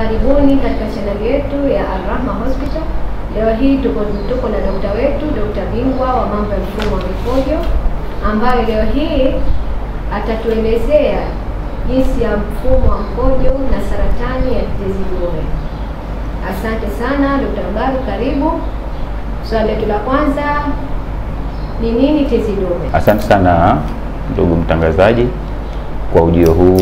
Karibuni katika chaneli yetu ya Al-Rahma Hospital. Leo hii tuko tuko na dokta wetu, dokta bingwa wa mambo ya mfumo wa mikojo, ambayo leo hii atatuelezea jinsi ya mfumo wa mkojo na saratani ya tezi dume. Asante sana Dr. Mbaru, karibu. Swali letu la kwanza ni nini tezi dume? Asante sana ndugu mtangazaji kwa ujio huu.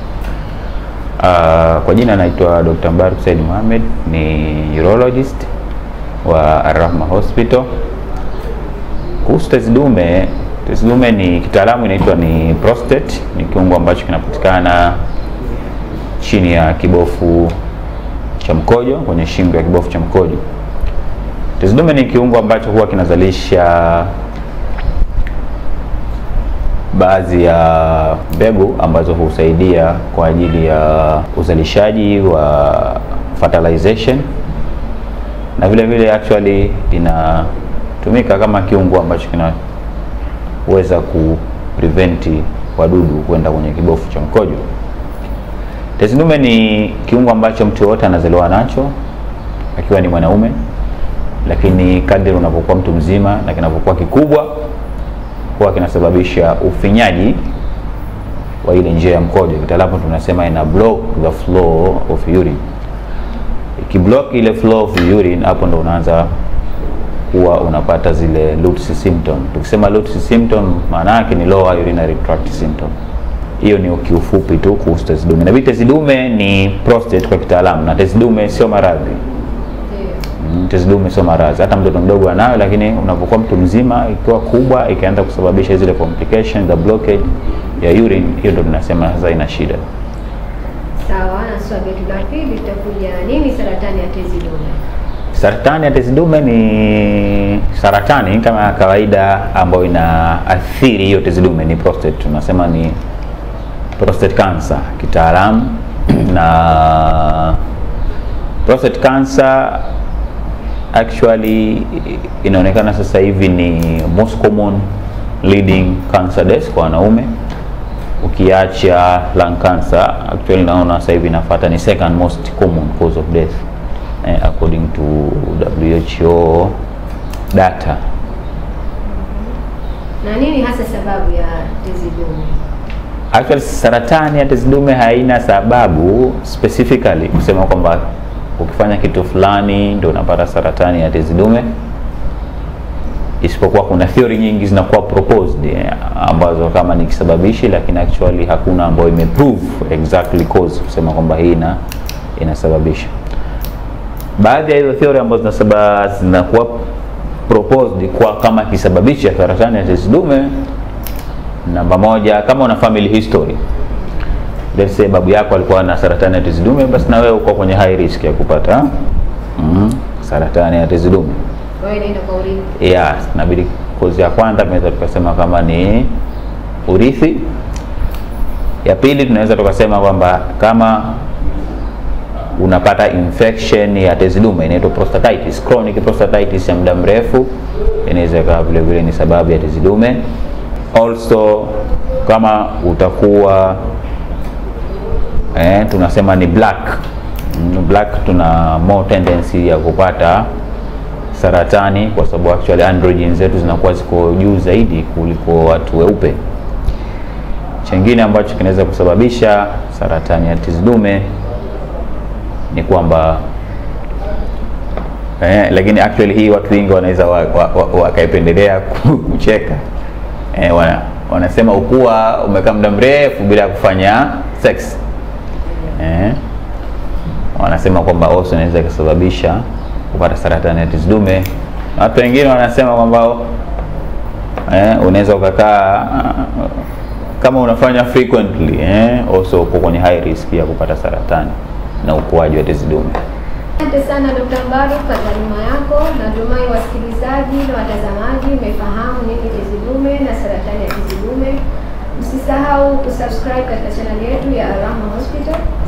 Uh, kwa jina naitwa Dr. Mbaruk Said Mohamed, ni urologist wa Al-Rahma Hospital. Kuhusu tezi dume, tezi dume ni kitaalamu inaitwa ni prostate, ni kiungo ambacho kinapatikana chini ya kibofu cha mkojo, kwenye shingo ya kibofu cha mkojo. Tezi dume ni kiungo ambacho huwa kinazalisha baadhi ya mbegu ambazo husaidia kwa ajili ya uzalishaji wa fertilization na vile vile actually inatumika kama kiungo ambacho kinaweza ku prevent wadudu kwenda kwenye kibofu cha mkojo. Tezi dume ni kiungo ambacho mtu yoyote anazaliwa nacho akiwa ni mwanaume, lakini kadri unapokuwa mtu mzima na kinapokuwa kikubwa huwa kinasababisha ufinyaji wa ile njia ya mkojo. Kitaalamu tunasema ina block the flow of urine. Ikiblock ile flow of urine, hapo ndo unaanza huwa unapata zile Lutz symptom. Tukisema Lutz symptom, maana yake ni lower urinary tract symptom. Hiyo ni kiufupi tu kuhusu tezi dume. Na vile tezi dume ni prostate kwa kitaalamu, na tezi dume sio maradhi. Mm, Tezi dume sio maradhi, hata mtoto mdogo anayo, lakini unapokuwa mtu mzima, ikiwa kubwa, ikaanza kusababisha zile complication the blockage ya urine, hiyo ndo tunasema sasa ina shida. Sawa, na swali letu la pili litakuja nini saratani ya tezi dume? Saratani ya tezi dume ni saratani kama ya kawaida ambayo inaathiri hiyo tezi dume, ni prostate, tunasema ni prostate cancer kitaalamu na prostate cancer actually inaonekana sasa hivi ni most common leading cancer death kwa wanaume, ukiacha lung cancer. Actually naona sasa hivi inafuata ni second most common cause of death eh, according to WHO data. Na nini hasa sababu ya tezi dume? Actually saratani ya tezi dume haina sababu specifically kusema kwamba ukifanya kitu fulani ndio unapata saratani ya tezi dume, isipokuwa kuna theory nyingi zinakuwa proposed eh, ambazo kama ni kisababishi, lakini actually hakuna ambayo imeprove exactly cause kusema kwamba hii ina inasababisha. Baadhi ya hizo theory ambazo zinasaba zinakuwa proposed kwa kama kisababishi ya saratani ya tezi dume, namba moja, kama una family history let's say babu yako alikuwa na saratani ya tezi dume, basi na wewe uko kwenye high risk ya kupata mm, saratani ya tezi dume. Kwa hiyo inaenda kwa urithi. Yeah, inabidi kozi ya kwanza tunaweza tukasema kama ni urithi. Ya pili tunaweza tukasema kwamba kama unapata infection ya tezi dume inaitwa prostatitis, chronic prostatitis ya muda mrefu, inaweza ikawa vile vile ni sababu ya tezi dume. Also kama utakuwa eh, tunasema ni black Mm, black tuna more tendency ya kupata saratani kwa sababu actually androgen zetu zinakuwa ziko juu zaidi kuliko watu weupe. Chengine ambacho kinaweza kusababisha saratani ya tezi dume ni kwamba eh, lakini actually hii watu wengi wanaweza wakaipendelea wa, wa, wa kucheka eh, wana, wanasema ukuwa umekaa muda mrefu bila kufanya sex eh, wanasema kwamba also inaweza kusababisha kupata saratani ya tezi dume. Watu wengine wanasema kwamba eh, unaweza ukakaa kama unafanya frequently eh, also uko kwenye high risk ya kupata saratani na ukuaji wa tezi dume. Asante sana Dr. Mbaru kwa taaluma yako. Natumai wasikilizaji na watazamaji mmefahamu nini tezi dume na saratani ya tezi dume. Msisahau kusubscribe katika chaneli yetu ya Al-Rahma Hospital